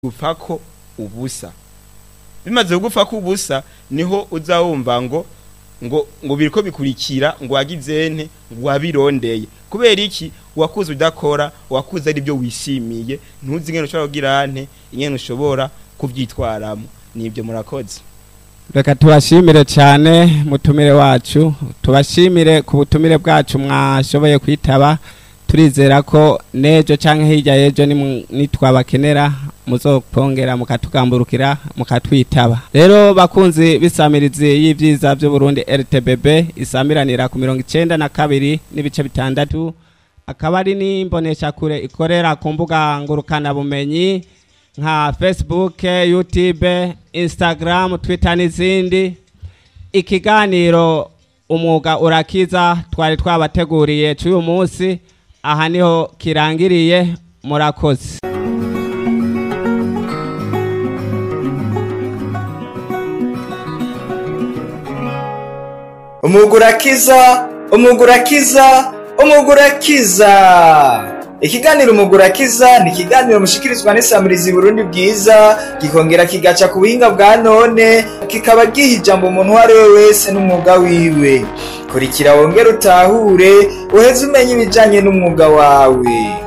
gupfako ubusa bimaze kugupfako ubusa niho uza wumva ngo ngo ngo biriko bikurikira ngo wagizente ngo wabirondeye kubera iki wakuze udakora wakuze ari byo wishimiye ntuzi ingene ushobora kugira nte ingene ushobora kuvyitwaramo nibyo murakoze reka tubashimire cyane mutumire wacu tubashimire ku butumire bwacu mwashoboye kwitaba turizera ko nejo canke hirya yejo nimu- nitwabakenera muzopongera mukatugamburukira mukatwitaba rero bakunzi bisamirizi y'ivyiza vy'uburundi rtbb isamiranira ku mirongo icenda na kabiri n'ibice bitandatu akaba ari n'imboneshakure ikorera ku mbuga ngurukanabumenyi nka facebook youtube instagram twitter n'izindi ikiganiro umwuga urakiza twari twabateguriye cy'uyu munsi aha niho kirangiriye murakoze umugurakiza umugurakiza umugurakiza ikiganiro umugurakiza ni ikiganiro mushikirizwa n'isamirizi burundi bwiza gikongera kigaca ku buhinga bwa none kikaba giha ijambo umuntu uwo ari we wese n'umwuga wiwe kurikira wongere utahure uheze umenye ibijanye n'umwuga wawe